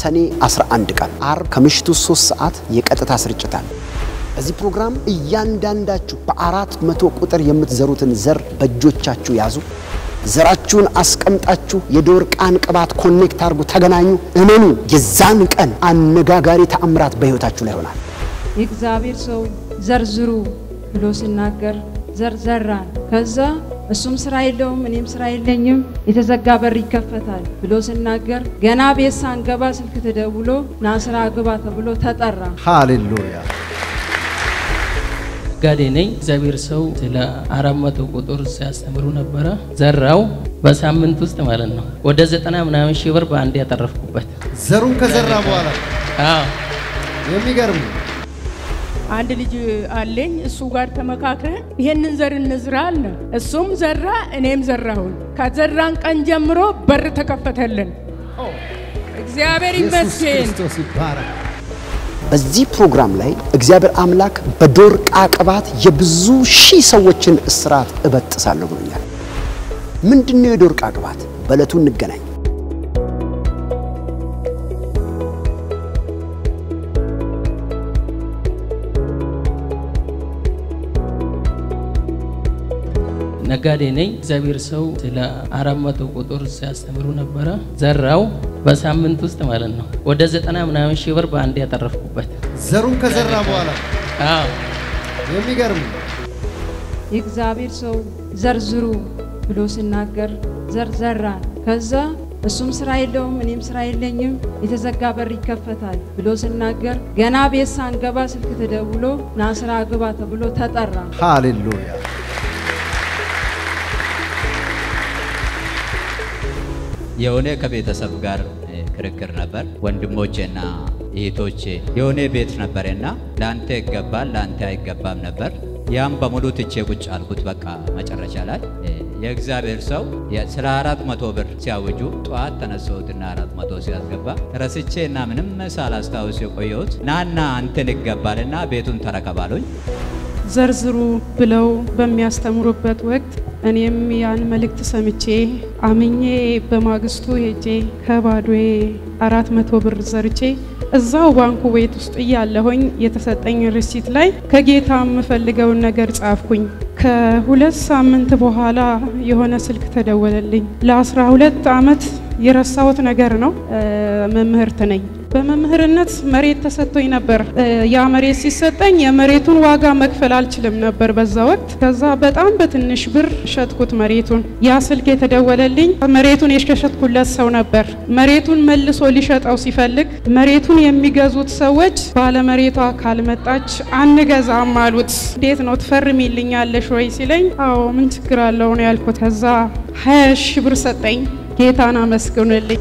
ሰኔ 11 ቀን አርብ ከምሽቱ 3 ሰዓት የቀጥታ ስርጭት አለ። በዚህ ፕሮግራም እያንዳንዳችሁ በአራት መቶ ቁጥር የምትዘሩትን ዘር በእጆቻችሁ ያዙ። ዘራችሁን አስቀምጣችሁ የዶርቃን ቅባት ኮኔክት አድርጉ፣ ተገናኙ። እመኑ፣ የዛን ቀን አነጋጋሪ ተአምራት በሕይወታችሁ ላይ ይሆናል። የእግዚአብሔር ሰው ዘርዝሩ ብሎ ሲናገር ዘርዘራን። ከዛ እሱም ስራ የለውም እኔም ስራ የለኝም፣ የተዘጋ በር ይከፈታል ብሎ ሲናገር ገና ቤት ሳንገባ ስልክ ተደውሎ ና ስራ ግባ ተብሎ ተጠራ። ሃሌሉያ ጋዴ ነኝ። እግዚአብሔር ሰው ስለ አራት መቶ ቁጥር ሲያስተምሩ ነበረ። ዘራው በሳምንት ውስጥ ማለት ነው ወደ ዘጠና ምናምን ሺህ ብር በአንድ ያተረፍኩበት። ዘሩን ከዘራ በኋላ አዎ የሚገርም አንድ ልጅ አለኝ። እሱ ጋር ተመካክረን ይሄንን ዘር እንዝራ አለ። እሱም ዘራ፣ እኔም ዘራሁን። ከዘራን ቀን ጀምሮ በር ተከፈተልን። እግዚአብሔር ኢየሱስ ይመስገን። ክርስቶስ ይባረክ። በዚህ ፕሮግራም ላይ እግዚአብሔር አምላክ በዶርቃ ቅባት የብዙ ሺህ ሰዎችን እስራት እበጥሳለሁ ብሎኛል። ምንድን ነው የዶርቃ ቅባት? በዕለቱ እንገናኝ። ነጋዴ ነኝ። እግዚአብሔር ሰው ስለ አራት መቶ ቁጥር ሲያስተምሩ ነበረ። ዘራው በሳምንት ውስጥ ማለት ነው ወደ ዘጠና ምናምን ሺህ ብር በአንድ ያተረፍኩበት። ዘሩን ከዘራ በኋላ አዎ የሚገርም የእግዚአብሔር ሰው ዘርዝሩ ብሎ ሲናገር ዘርዘራን። ከዛ እሱም ስራ የለውም እኔም ስራ የለኝም፣ የተዘጋ በር ይከፈታል ብሎ ሲናገር ገና ቤት ሳንገባ ስልክ ተደውሎ ና ስራ ግባ ተብሎ ተጠራ። ሃሌሉያ የሆነ ከቤተሰብ ጋር እ፣ ክርክር ነበር። ወንድሞቼና እህቶቼ የሆነ ቤት ነበርና ለአንተ ይገባል ለአንተ አይገባም ነበር። ያም በሙሉ ትቼ ቁጭ አልኩት። በቃ መጨረሻ ላይ እ፣ የእግዚአብሔር ሰው የ- ስለ አራት መቶ ብር ሲያውጁ ጠዋት ተነሳሁትና አራት መቶ ሲያስገባ ረስቼና ምንም ሳላስታውስ የቆየሁት ናና አንተን ይገባልና ቤቱን ተረከባሉኝ። ዘርዝሩ ብለው በሚያስተምሩበት ወቅት እኔም ያን መልእክት ሰምቼ አምኜ በማግስቱ ሄጄ ከባዶዬ አራት መቶ ብር ዘርቼ እዛው ባንኩ ቤት ውስጥ እያለሁኝ የተሰጠኝ ሪሲት ላይ ከጌታ የምፈልገውን ነገር ጻፍኩኝ። ከሁለት ሳምንት በኋላ የሆነ ስልክ ተደወለልኝ። ለአስራ ሁለት ዓመት የረሳሁት ነገር ነው። እ፣ መምህርት ነኝ። በመምህርነት መሬት ተሰጥቶኝ ነበር። እ፣ ያ መሬት ሲሰጠኝ የመሬቱን ዋጋ መክፈል አልችልም ነበር በዛ ወቅት። ከዛ በጣም በትንሽ ብር ሸጥኩት መሬቱን። ያ ስልክ የተደወለልኝ መሬቱን የሸሸጥኩለት ሰው ነበር። መሬቱን መልሶ ሊሸጠው ሲፈልግ መሬቱን የሚገዙት ሰዎች ባለመሬቷ ካልመጣች አንገዛም አሉት። እንዴት ነው ትፈርሚልኛለሽ ወይ ሲለኝ፣ አዎ ምን ችግር አለው ነው ያልኩት። ከዛ ሀያ ሺህ ብር ሰጠኝ። ጌታን አመስግኑልኝ።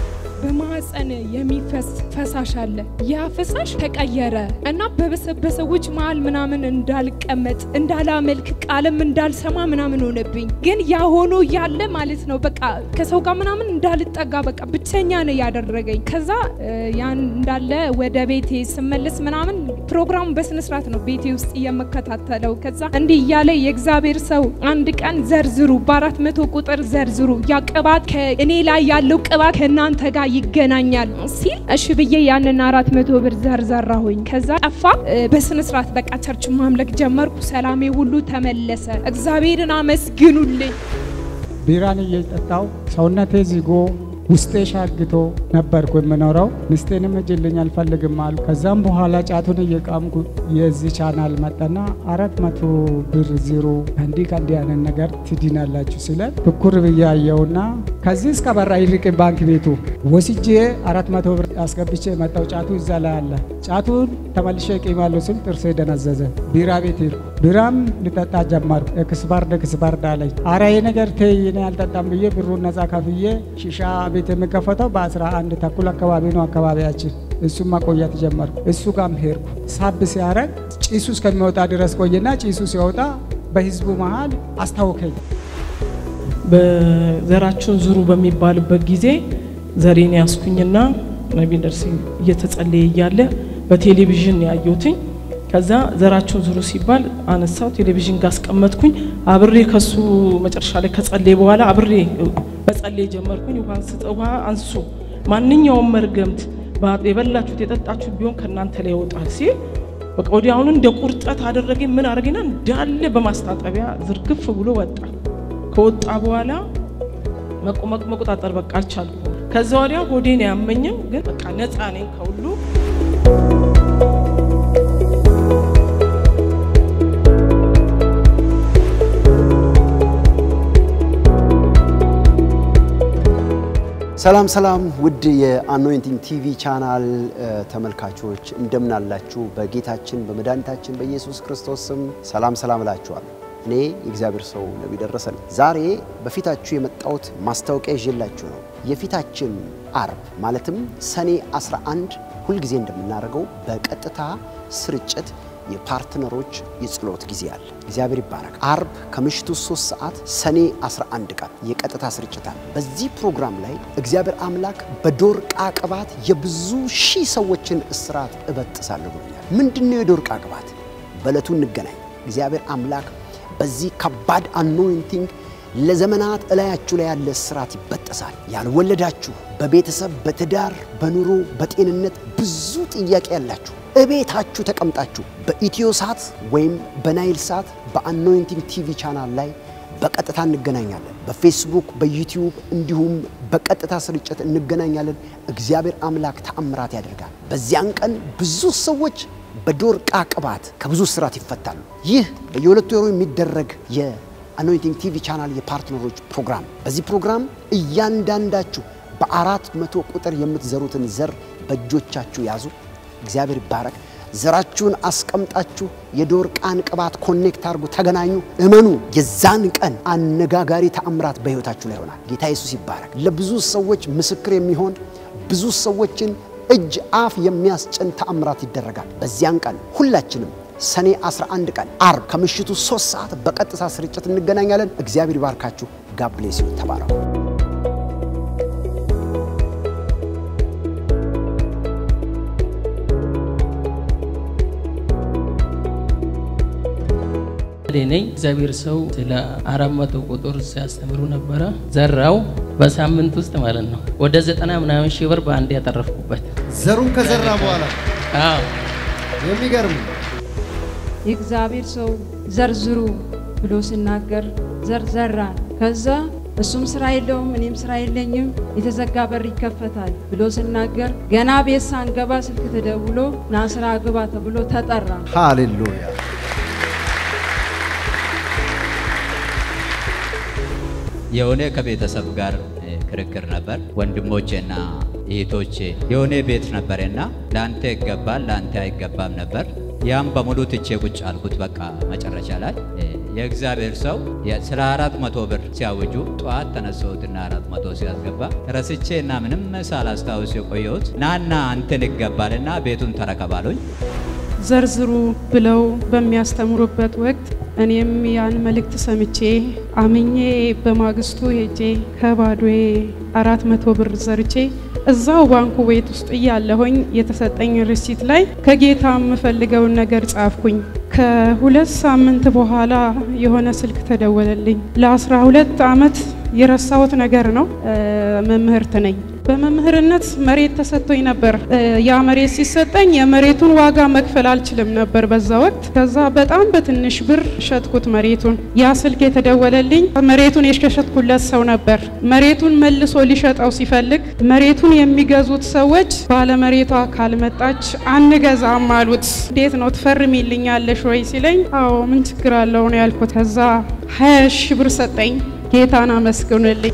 በማህፀን የሚፈስ ፈሳሽ አለ። ያ ፈሳሽ ተቀየረ እና በበሰ- በሰዎች መሀል ምናምን እንዳልቀመጥ እንዳላመልክ ቃልም እንዳልሰማ ምናምን ሆነብኝ። ግን ያ ሆኖ ያለ ማለት ነው በቃ ከሰው ጋር ምናምን እንዳልጠጋ በቃ ብቸኛ ነው ያደረገኝ። ከዛ እ፣ ያን እንዳለ ወደ ቤቴ ስመለስ ምናምን ፕሮግራሙ በስነስርዓት ነው ቤቴ ውስጥ የምከታተለው። ከዛ እንዲህ እያለ የእግዚአብሔር ሰው አንድ ቀን ዘርዝሩ፣ በአራት መቶ ቁጥር ዘርዝሩ፣ ያ ቅባት ከእኔ ላይ ያለው ቅባት ከእናንተ ጋር ይገናኛል ሲል እሺ ብዬ ያንን አራት መቶ ብር ዘርዘራሁኝ። ከዛ ጠፋ። እ፣ በስነስርዓት በቃ ቸርች ማምለክ ጀመርኩ። ሰላሜ ሁሉ ተመለሰ። እግዚአብሔርን አመስግኑልኝ። ቢራን እየጠጣው ሰውነቴ ዚጎ ውስጤ ሻግቶ ነበርኩ የምኖረው። ሚስቴንም እጅልኝ አልፈልግም አሉ። ከዛም በኋላ ጫቱን እየቃምኩ የዚህ ቻናል መጣና አራት መቶ ብር ዜሮ እንዲህ ከእንዲህ አይነት ነገር ትድናላችሁ ሲለን ትኩር ብዬ አየውና ከዚህ እስከ በራ ይርቅ ባንክ ቤቱ ወስጄ አራት መቶ ብር አስገብቼ መጣው። ጫቱ እዛ ላይ አለ። ጫቱን ተመልሼ ቂማለሁ ስል ጥርሴ ደነዘዘ። ቢራ ቤት ሄድኩ። ቢራም ልጠጣ ጀመርኩ። ኤክስፓርድ ኤክስፓርድ አለኝ። አረ ይሄ ነገር ተይ እኔ አልጠጣም ብዬ ብሩን ነጻ ከፍዬ ሺሻ ቤት የሚከፈተው በአስራ አንድ ተኩል አካባቢ ነው አካባቢያችን። እሱም ማቆየት ጀመርኩ። እሱ ጋም ሄድኩ። ሳብ ሲያረግ ጭሱ እስከሚወጣ ድረስ ቆየና ጭሱ ሲወጣ በህዝቡ መሃል አስታወከኝ። በዘራችሁን ዙሩ በሚባልበት ጊዜ ዘሬን ያስኩኝና ነቢ ደርሴ እየተጸለየ እያለ በቴሌቪዥን ያየሁትኝ። ከዛ ዘራችሁን ዙሩ ሲባል አነሳው፣ ቴሌቪዥን ጋር አስቀመጥኩኝ። አብሬ ከሱ መጨረሻ ላይ ከጸለየ በኋላ አብሬ መጸለይ ጀመርኩኝ። ውሃ ስጠ ውሃ አንሱ፣ ማንኛውም መርገምት፣ ባ- የበላችሁት የጠጣችሁት ቢሆን ከእናንተ ላይ ይወጣል ሲል በቃ ወዲያውኑ እንደ ቁርጠት አደረገኝ። ምን አደረገና እንዳለ በማስታጠቢያ ዝርግፍ ብሎ ወጣ። ከወጣ በኋላ መቆመቅ መቆጣጠር በቃ አልቻልኩም። ከዛ ወዲያ ሆዴን ያመኝም፣ ግን በቃ ነፃ ነኝ ከሁሉ ሰላም ሰላም ውድ የአኖይንቲንግ ቲቪ ቻናል እ፣ ተመልካቾች እንደምን አላችሁ? በጌታችን በመድኃኒታችን በኢየሱስ ክርስቶስ ስም ሰላም ሰላም እላችኋለሁ። እኔ የእግዚአብሔር ሰው ነቢይ ደረሰ ነኝ። ዛሬ በፊታችሁ የመጣሁት ማስታወቂያ ይዤላችሁ ነው። የፊታችን አርብ ማለትም ሰኔ 11 ሁልጊዜ እንደምናደርገው በቀጥታ ስርጭት የፓርትነሮች የጸሎት ጊዜ አለ። እግዚአብሔር ይባረክ። አርብ ከምሽቱ 3 ሰዓት ሰኔ 11 ቀን የቀጥታ ስርጭት አለ። በዚህ ፕሮግራም ላይ እግዚአብሔር አምላክ በዶርቃ ቅባት የብዙ ሺህ ሰዎችን እስራት እበጥሳለሁ ብሎኛል። ምንድን ነው የዶርቃ ቅባት? በዕለቱ እንገናኝ። እግዚአብሔር አምላክ በዚህ ከባድ አኖይንቲንግ ለዘመናት እላያችሁ ላይ ያለ እስራት ይበጠሳል። ያልወለዳችሁ በቤተሰብ በትዳር በኑሮ በጤንነት ብዙ ጥያቄ ያላችሁ እቤታችሁ ተቀምጣችሁ በኢትዮ ሳት ወይም በናይል ሳት በአኖይንቲንግ ቲቪ ቻናል ላይ በቀጥታ እንገናኛለን። በፌስቡክ በዩቲዩብ እንዲሁም በቀጥታ ስርጭት እንገናኛለን። እግዚአብሔር አምላክ ተአምራት ያደርጋል። በዚያን ቀን ብዙ ሰዎች በዶርቃ ቅባት ከብዙ ስራት ይፈታሉ። ይህ በየሁለቱ ወሩ የሚደረግ የአኖይንቲንግ ቲቪ ቻናል የፓርትነሮች ፕሮግራም። በዚህ ፕሮግራም እያንዳንዳችሁ በአራት መቶ ቁጥር የምትዘሩትን ዘር በእጆቻችሁ ያዙ። እግዚአብሔር ይባረክ። ዘራችሁን አስቀምጣችሁ የዶርቃን ቅባት ኮኔክት አድርጉ፣ ተገናኙ፣ እመኑ። የዛን ቀን አነጋጋሪ ተአምራት በሕይወታችሁ ላይ ይሆናል። ጌታ ኢየሱስ ይባረክ። ለብዙ ሰዎች ምስክር የሚሆን ብዙ ሰዎችን እጅ አፍ የሚያስጭን ተአምራት ይደረጋል። በዚያን ቀን ሁላችንም ሰኔ 11 ቀን አርብ ከምሽቱ 3 ሰዓት በቀጥታ ስርጭት እንገናኛለን። እግዚአብሔር ይባርካችሁ። ጋብሌስ ተባረኩ። እኔ ነኝ እግዚአብሔር ሰው ስለ አራት መቶ ቁጥር ሲያስተምሩ ነበረ። ዘራው በሳምንት ውስጥ ማለት ነው ወደ ዘጠና ምናምን ሺህ ብር በአንድ ያተረፍኩበት። ዘሩን ከዘራ በኋላ አዎ የሚገርም የእግዚአብሔር ሰው ዘርዝሩ ብሎ ሲናገር ዘር ዘራን። ከዛ እሱም ስራ የለውም እኔም ስራ የለኝም፣ የተዘጋ በር ይከፈታል ብሎ ሲናገር ገና ቤት ሳንገባ ስልክ ተደውሎ ና ስራ ግባ ተብሎ ተጠራ። ሃሌሉያ የሆነ ከቤተሰብ ጋር እ፣ ክርክር ነበር። ወንድሞቼና እህቶቼ የሆነ ቤት ነበርና ለአንተ ይገባል ለአንተ አይገባም ነበር። ያም በሙሉ ትቼ ቁጭ አልኩት። በቃ መጨረሻ ላይ እ፣ የእግዚአብሔር ሰው የ- ስለ አራት መቶ ብር ሲያውጁ ጠዋት ተነሳሁትና አራት መቶ ሲያስገባ ረስቼና ምንም ሳላስታውስ የቆየሁት ናና አንተን ይገባልና ቤቱን ተረከባሉኝ። ዘርዝሩ ብለው በሚያስተምሩበት ወቅት እኔም ያን መልእክት ሰምቼ አምኜ በማግስቱ ሄጄ ከባዶዬ አራት መቶ ብር ዘርቼ እዛው ባንኩ ቤት ውስጥ እያለሁኝ የተሰጠኝ ሪሲት ላይ ከጌታ የምፈልገውን ነገር ጻፍኩኝ። ከሁለት ሳምንት በኋላ የሆነ ስልክ ተደወለልኝ። ለአስራ ሁለት አመት የረሳሁት ነገር ነው። እ፣ መምህርት ነኝ። በመምህርነት መሬት ተሰጥቶኝ ነበር። እ፣ ያ መሬት ሲሰጠኝ የመሬቱን ዋጋ መክፈል አልችልም ነበር በዛ ወቅት። ከዛ በጣም በትንሽ ብር ሸጥኩት መሬቱን። ያ ስልክ የተደወለልኝ መሬቱን የሸሸጥኩለት ሰው ነበር። መሬቱን መልሶ ሊሸጠው ሲፈልግ መሬቱን የሚገዙት ሰዎች ባለመሬቷ ካልመጣች አንገዛም አሉት። እንዴት ነው ትፈርሚልኛለሽ ወይ ሲለኝ፣ አዎ ምን ችግር አለው ነው ያልኩት። ከዛ ሀያ ሺህ ብር ሰጠኝ። ጌታን አመስግኑልኝ።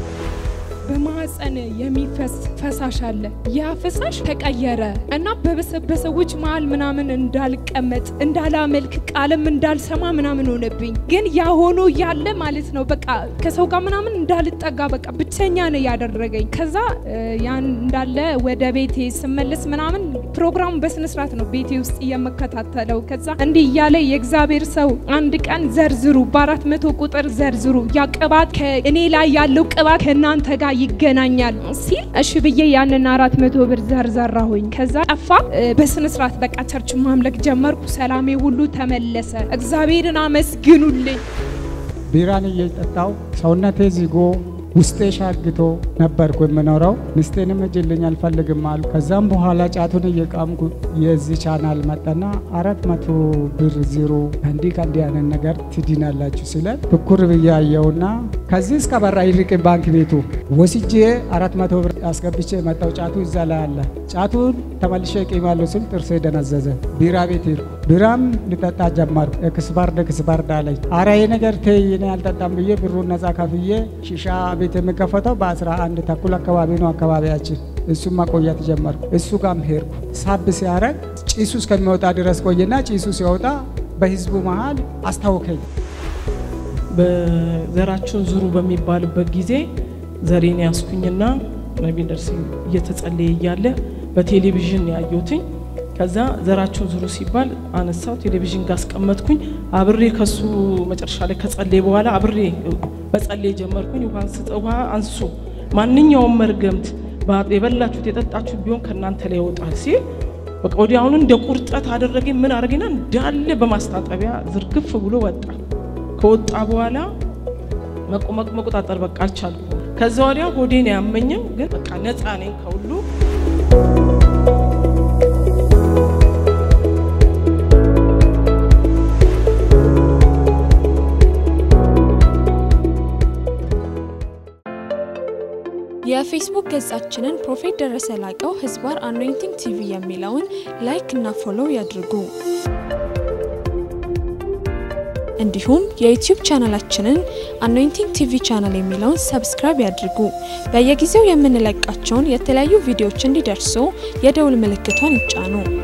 በማህፀን የሚፈስ ፈሳሽ አለ። ያ ፈሳሽ ተቀየረ እና በበሰበሰዎች መሀል ምናምን እንዳልቀመጥ እንዳላመልክ ቃልም እንዳልሰማ ምናምን ሆነብኝ። ግን ያ ሆኖ ያለ ማለት ነው በቃ ከሰው ጋር ምናምን እንዳልጠጋ በቃ ብቸኛ ነው ያደረገኝ። ከዛ እ፣ ያን እንዳለ ወደ ቤቴ ስመለስ ምናምን ፕሮግራሙ በስነስርዓት ነው ቤቴ ውስጥ የምከታተለው። ከዛ እንዲህ እያለ የእግዚአብሔር ሰው አንድ ቀን ዘርዝሩ፣ በአራት መቶ ቁጥር ዘርዝሩ፣ ያ ቅባት ከእኔ ላይ ያለው ቅባት ከእናንተ ጋር ይገናኛል ሲል እሺ ብዬ ያንን አራት መቶ ብር ዘርዘራሁኝ። ከዛ ጠፋ። እ፣ በስነስርዓት በቃ ቸርች ማምለክ ጀመርኩ። ሰላሜ ሁሉ ተመለሰ። እግዚአብሔርን አመስግኑልኝ። ቢራን እየጠጣው ሰውነቴ ዚጎ ውስጤ ሻግቶ ነበርኩ የምኖረው። ሚስቴንም እጅልኝ አልፈልግም አሉ። ከዛም በኋላ ጫቱን እየቃምኩ የዚህ ቻናል መጣና አራት መቶ ብር ዜሮ እንዲህ ከእንዲህ አይነት ነገር ትድናላችሁ ሲለን ትኩር ብዬ አየውና ከዚህ እስከ በራ ይርቅ ባንክ ቤቱ ወስጄ አራት መቶ ብር አስገብቼ የመጣው ጫቱ እዛ ላይ አለ። ጫቱን ተመልሼ እቂማለሁ ስል ጥርሴ ደነዘዘ። ቢራ ቤት ሄድኩ። ቢራም ልጠጣ ጀመርኩ። ኤክስፓርድ ኤክስፓርድ አለኝ። አረ ይሄ ነገር ተይ እኔ አልጠጣም ብዬ ብሩን ነጻ ከፍዬ ሺሻ ቤት የሚከፈተው በአስራ አንድ ተኩል አካባቢ ነው አካባቢያችን። እሱም ማቆየት ጀመርኩ። እሱ ጋም ሄድኩ። ሳብ ሲያረግ ጭሱ እስከሚወጣ ድረስ ቆየና ጭሱ ሲወጣ በህዝቡ መሀል አስታወከኝ። በዘራችሁን ዙሩ በሚባልበት ጊዜ ዘሬን ያስኩኝና ነቢ ደርሲ እየተጸለየ እያለ በቴሌቪዥን ያየሁትኝ። ከዛ ዘራችሁን ዙሩ ሲባል አነሳው፣ ቴሌቪዥን ጋር አስቀመጥኩኝ። አብሬ ከሱ መጨረሻ ላይ ከጸለየ በኋላ አብሬ በጸለይ ጀመርኩኝ። ውሃ ስጠ ውሃ አንሱ፣ ማንኛውም መርገምት የበላችሁት የጠጣችሁት ቢሆን ከእናንተ ላይ ይወጣል ሲል በቃ ወዲያውኑ እንደ ቁርጠት አደረገኝ። ምን አደረገና እንዳለ በማስታጠቢያ ዝርግፍ ብሎ ወጣ። ከወጣ በኋላ መቆመቅ መቆጣጠር በቃ አልቻልኩም። ከዛ ወዲያ ሆዴን ያመኝም፣ ግን በቃ ነፃ ነኝ ከሁሉ። የፌስቡክ ገጻችንን ፕሮፌት ደረሰ ላቀው ህዝባር አኖይንቲንግ ቲቪ የሚለውን ላይክ እና ፎሎው ያድርጉ። እንዲሁም የዩቲዩብ ቻናላችንን አኖይንቲንግ ቲቪ ቻናል የሚለውን ሰብስክራይብ ያድርጉ። በየጊዜው የምንለቃቸውን የተለያዩ ቪዲዮዎች እንዲደርሱ የደውል ምልክቷን ይጫኑ።